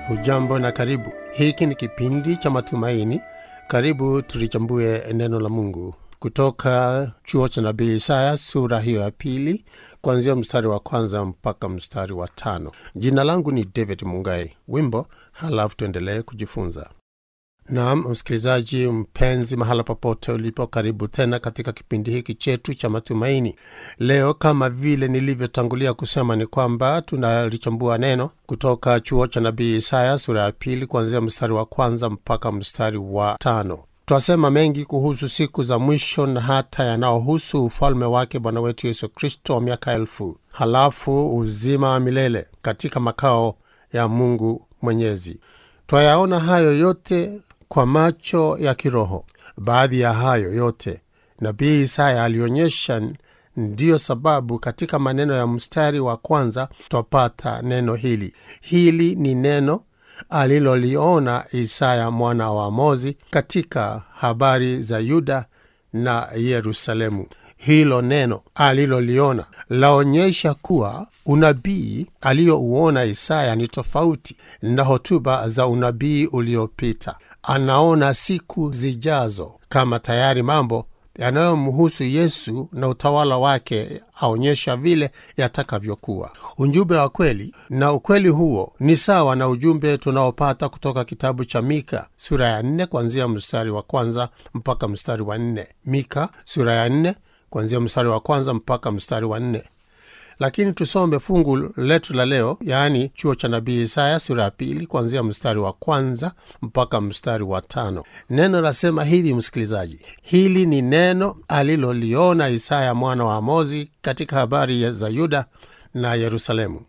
Hujambo na karibu. Hiki ni kipindi cha matumaini. Karibu tulichambue neno la Mungu kutoka chuo cha nabii Isaya sura hiyo ya pili kuanzia mstari wa kwanza mpaka mstari wa tano. Jina langu ni David Mungai. Wimbo halafu tuendelee kujifunza. Naam, msikilizaji mpenzi, mahala popote ulipo, karibu tena katika kipindi hiki chetu cha matumaini. Leo kama vile nilivyotangulia kusema, ni kwamba tunalichambua neno kutoka chuo cha nabii Isaya sura ya pili kuanzia mstari wa kwanza mpaka mstari wa tano. Twasema mengi kuhusu siku za mwisho na hata yanayohusu ufalme wake Bwana wetu Yesu Kristo wa miaka elfu, halafu uzima wa milele katika makao ya Mungu Mwenyezi. Twayaona hayo yote kwa macho ya kiroho. Baadhi ya hayo yote nabii Isaya alionyesha. Ndiyo sababu katika maneno ya mstari wa kwanza twapata neno hili. Hili ni neno aliloliona Isaya mwana wa Amozi katika habari za Yuda na Yerusalemu. Hilo neno aliloliona laonyesha kuwa unabii aliyouona Isaya ni tofauti na hotuba za unabii uliopita. Anaona siku zijazo kama tayari mambo yanayomhusu Yesu na utawala wake aonyesha vile yatakavyokuwa. Ujumbe wa kweli na ukweli huo ni sawa na ujumbe tunaopata kutoka kitabu cha Mika sura ya nne kuanzia mstari wa kwanza mpaka mstari wa nne. Mika sura ya nne kuanzia mstari wa kwanza mpaka mstari wa nne. Lakini tusome fungu letu la leo, yaani chuo cha nabii Isaya sura ya pili kuanzia mstari wa kwanza mpaka mstari wa tano. Neno lasema hivi, msikilizaji, hili ni neno aliloliona Isaya mwana wa Amozi katika habari za Yuda na Yerusalemu.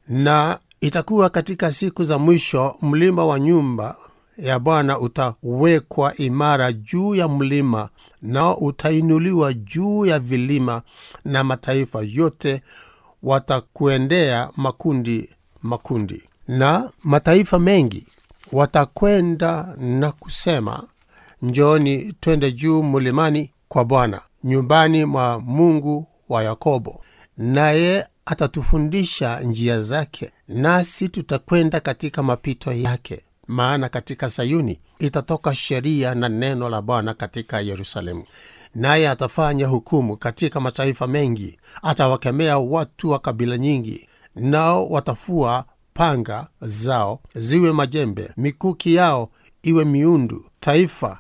Na itakuwa katika siku za mwisho, mlima wa nyumba ya Bwana utawekwa imara juu ya mlima, nao utainuliwa juu ya vilima, na mataifa yote watakuendea makundi makundi, na mataifa mengi watakwenda na kusema, njooni twende juu mlimani kwa Bwana, nyumbani mwa Mungu wa Yakobo, naye atatufundisha njia zake, nasi tutakwenda katika mapito yake. Maana katika Sayuni itatoka sheria na neno la Bwana katika Yerusalemu. Naye atafanya hukumu katika mataifa mengi, atawakemea watu wa kabila nyingi, nao watafua panga zao ziwe majembe, mikuki yao iwe miundu. Taifa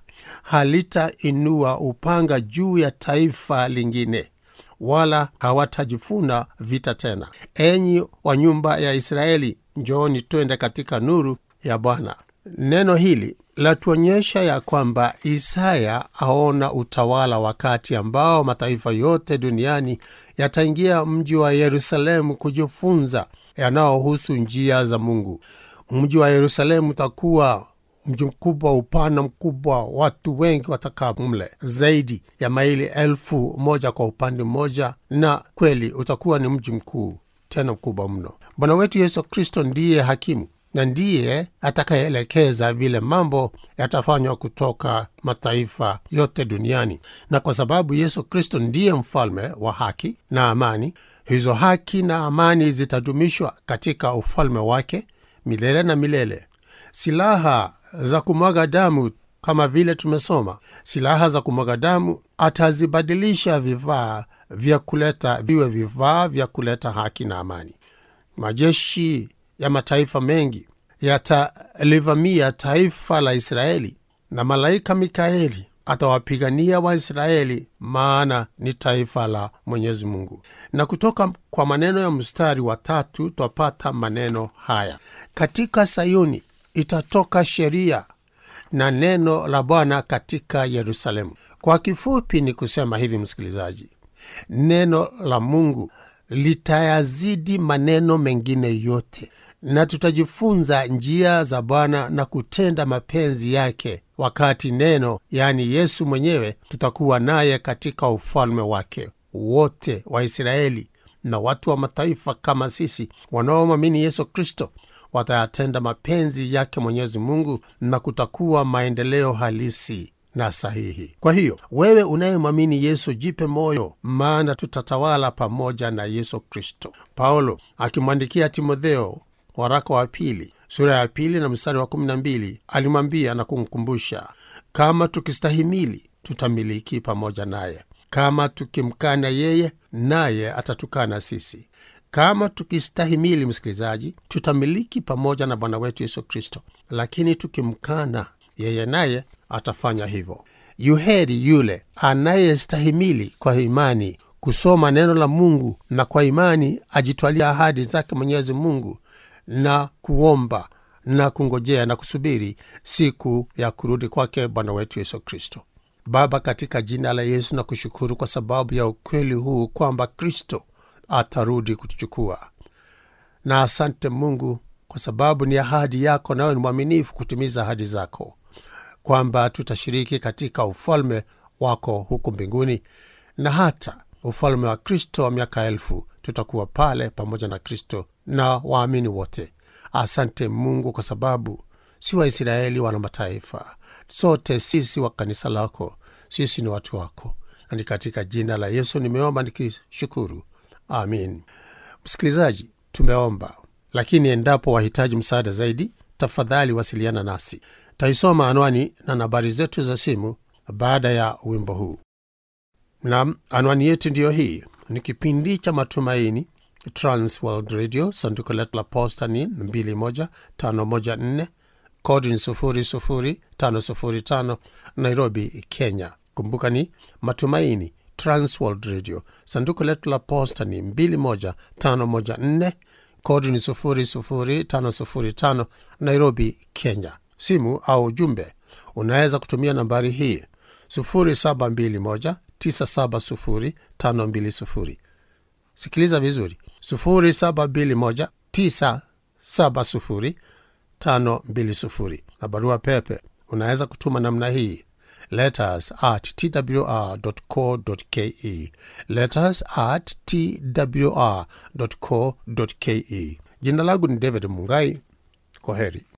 halitainua upanga juu ya taifa lingine, wala hawatajifuna vita tena. Enyi wa nyumba ya Israeli, njooni twende katika nuru ya Bwana. Neno hili latuonyesha ya kwamba Isaya aona utawala wakati ambao mataifa yote duniani yataingia mji wa Yerusalemu kujifunza yanayohusu njia za Mungu. Mji wa Yerusalemu utakuwa mji mkubwa, upana mkubwa, watu wengi watakaa mle, zaidi ya maili elfu moja kwa upande mmoja, na kweli utakuwa ni mji mkuu tena mkubwa mno. Bwana wetu Yesu Kristo ndiye hakimu na ndiye atakayeelekeza vile mambo yatafanywa kutoka mataifa yote duniani. Na kwa sababu Yesu Kristo ndiye mfalme wa haki na amani, hizo haki na amani zitadumishwa katika ufalme wake milele na milele. Silaha za kumwaga damu, kama vile tumesoma, silaha za kumwaga damu atazibadilisha vifaa vya kuleta viwe vifaa vya kuleta haki na amani. Majeshi ya mataifa mengi yatalivamia taifa la Israeli, na malaika Mikaeli atawapigania Waisraeli, maana ni taifa la Mwenyezi Mungu. Na kutoka kwa maneno ya mstari wa tatu twapata maneno haya: katika Sayuni itatoka sheria na neno la Bwana katika Yerusalemu. Kwa kifupi ni kusema hivi, msikilizaji, neno la Mungu litayazidi maneno mengine yote na tutajifunza njia za Bwana na kutenda mapenzi yake, wakati neno, yaani Yesu mwenyewe, tutakuwa naye katika ufalme wake. Wote Waisraeli na watu wa mataifa kama sisi wanaomwamini Yesu Kristo watayatenda mapenzi yake Mwenyezi Mungu, na kutakuwa maendeleo halisi na sahihi. Kwa hiyo wewe unayemwamini Yesu, jipe moyo, maana tutatawala pamoja na Yesu Kristo. Paulo akimwandikia Timotheo waraka wa pili sura ya pili na mstari wa kumi na mbili alimwambia na kumkumbusha, kama tukistahimili tutamiliki pamoja naye, kama tukimkana yeye, naye atatukana sisi. Kama tukistahimili, msikilizaji, tutamiliki pamoja na Bwana wetu Yesu Kristo, lakini tukimkana yeye, naye atafanya hivyo. Yuheri yule anayestahimili kwa imani kusoma neno la Mungu na kwa imani ajitwalia ahadi zake Mwenyezi Mungu na kuomba na kungojea na kusubiri siku ya kurudi kwake Bwana wetu Yesu Kristo. Baba, katika jina la Yesu na kushukuru kwa sababu ya ukweli huu kwamba Kristo atarudi kutuchukua, na asante Mungu kwa sababu ni ahadi yako, nawe ni mwaminifu kutimiza ahadi zako, kwamba tutashiriki katika ufalme wako huku mbinguni na hata ufalme wa Kristo wa miaka elfu tutakuwa pale pamoja na Kristo na waamini wote. Asante Mungu kwa sababu si Waisraeli wana mataifa, sote sisi wa kanisa lako, sisi ni watu wako, na ni katika jina la Yesu nimeomba nikishukuru, amin. Msikilizaji, tumeomba, lakini endapo wahitaji msaada zaidi, tafadhali wasiliana nasi. Taisoma anwani na nambari zetu za simu baada ya wimbo huu. Nam, anwani yetu ndiyo hii. Ni kipindi cha Matumaini, Transworld Radio, sanduku letu la posta ni 21514 kodi ni 00505 Nairobi, Kenya. Kumbuka ni Matumaini, Transworld Radio, sanduku letu la posta ni 21514 kodi ni 00505 Nairobi, Kenya. Simu au ujumbe unaweza kutumia nambari hii 0721 970 Sikiliza vizuri, 0721970520 na barua pepe unaweza kutuma namna hii letters at twr.co.ke, letters at twr.co.ke. Jina langu ni David Mungai. Kwa heri.